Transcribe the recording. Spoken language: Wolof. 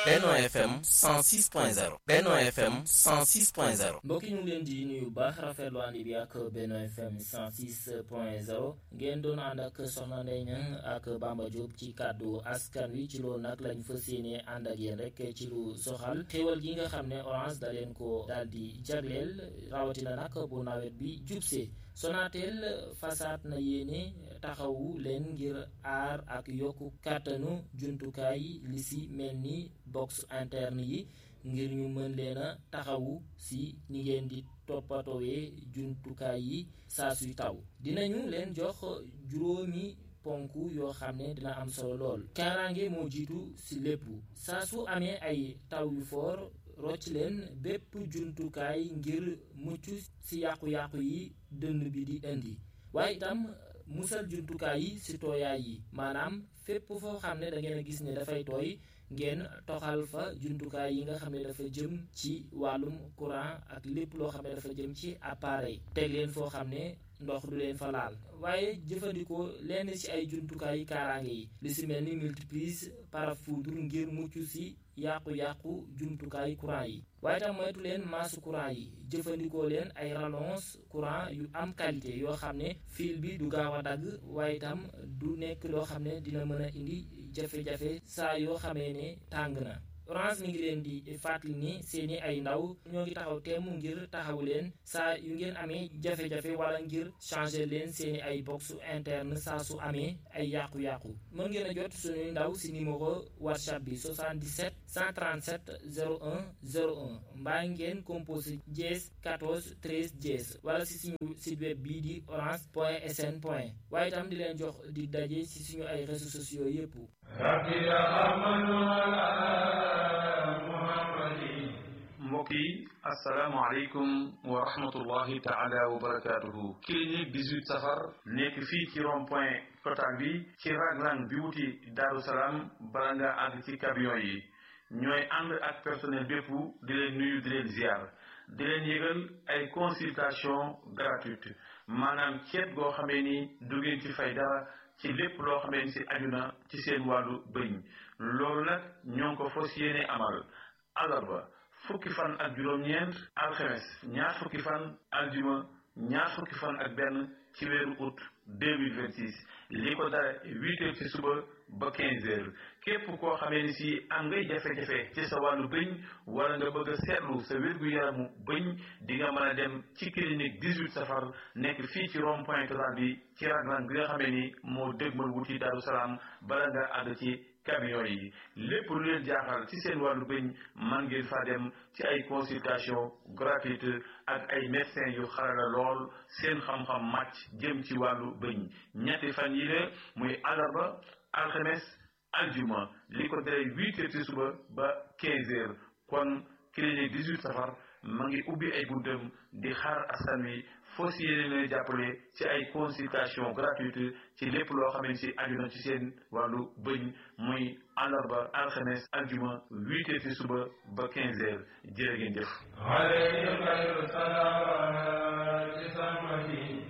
Benno FM 106.0 Benno FM 106.0 mbokk yi ñu ngi leen di nuyu baax rafetlu ànd bi ak Benno FM 106.0 ngeen doon ànd ak Soxna Ndeye Niang ak Bamba Diop ci kàddu askan wi ci loolu nag lañ fas yéene ànd ak yéen rek ci lu soxal xéwal gi nga xam ne Orange da leen ko daal di jagleel rawatina nag bu nawet bi jubsee Sonatel fasaat na yéene taxawu leen ngir aar ak yokku kàttanu jumtukaay li si mel ni box interne yi ngir ñu mën leen a taxawu si ni ngeen di toppatoowee jumtukaay yi saa suy taw dinañu leen jox juróomi ponk yoo xam ne dina am solo lool kaaraange moo jiitu si lépp saa su amee ay taw yu foor rocc leen bépp jumtukaay ngir mucc si yàqu-yàqu yi dënn bi di indi waaye itam musal jumtukaay yi si tooyaay yi maanaam fépp foo xam ne da ngeen a gis ne dafay tooy ngeen toxal fa jumtukaay yi nga xam ne dafa jëm ci wàllum courant ak lépp loo xam ne dafa jëm ci appareil teg leen foo xam ne ndox du leen fa laal waaye jëfandikoo lenn ci ay jumtukaay kaaraange yi li si mel ni multiprise parafoudre ngir mucc si yàqu-yàqu jumtukaay courant yi waaye tam moytu leen maasu courant yi jëfandikoo leen ay rallonge courant yu am qualité yoo xam ne fil bi du gaaw a dagg waaye itam du nekk loo xam ne dina mën a indi jafe-jafe saa yoo xamee ne tàng na Orange mi ngi leen di fàttali ni seeni ay ndaw ñoo ngi taxaw temm ngir taxaw leen saa yu ngeen amee jafe-jafe wala ngir changer leen seeni ay box interne saa su amee ay yàqu-yàqu mën ngeen a jot suñuy ndaw si numéro whatsapp bi 77 137 01 01 mbaa ngeen composé dièse 14 13 dièse wala si suñu site web bii di orange point sn point waaye itam di leen jox di daje si suñu ay réseaux sociaux yépp mbokk yi asalaamaaleykum wa rahmatullahi taala wa barakatuhu clinique 18 safar nekk fii ci rond point total bi ci raglan bi wuti Daaru Salaam bala nga àgg ci camion yi ñooy ànd ak personnel bépp di leen nuyu di leen ziar di leen yëgal ay consultation gratuite maanaam ceet goo xamee ni du ngeen ci fay dara ci lépp loo xamee ni si aju na ci seen wàllu bëñ loolu nag ñoo ngi ko fas yéene amal alarba fukki fan ak juróom-ñeent alxemes ñaar fukki fan aljuma ñaar fukki fan ak benn ci weeru août 2026 li ko dara huit heures ci suba ba quinze heures képp koo xamee ni si am ngay jafe-jafe ci sa wàllu bëñ wala nga bëgg a seetlu sa wér-gu-yaramu bëñ di nga mën a dem ci clinique 18 safar nekk fii ci rond point total bi ci raglan bi nga xamee ni moo dégmal wuti Daaru Salaam bala nga àgg ci camion yi lépp lu leen jaaxal ci seen wàllu bëñ man ngeen fa dem ci ay consultation gratuite ak ay médecins yu xarala lool seen xam-xam màcc jëm ci wàllu bëñ ñetti fan yi la muy àllarba alxames aljuma li ko dalee huit heures ci suba ba quinze heures kon clinique 18 safar ma ngi ubbi ay buntam di xaar askan wi foo si yéene leen jàppale ci ay consultation gratuite ci lépp loo xam ne si aju na ci seen wàllu bëñ muy àllarba alxames aljuma huit heures ci suba ba quinze heures jërë ngeen jëf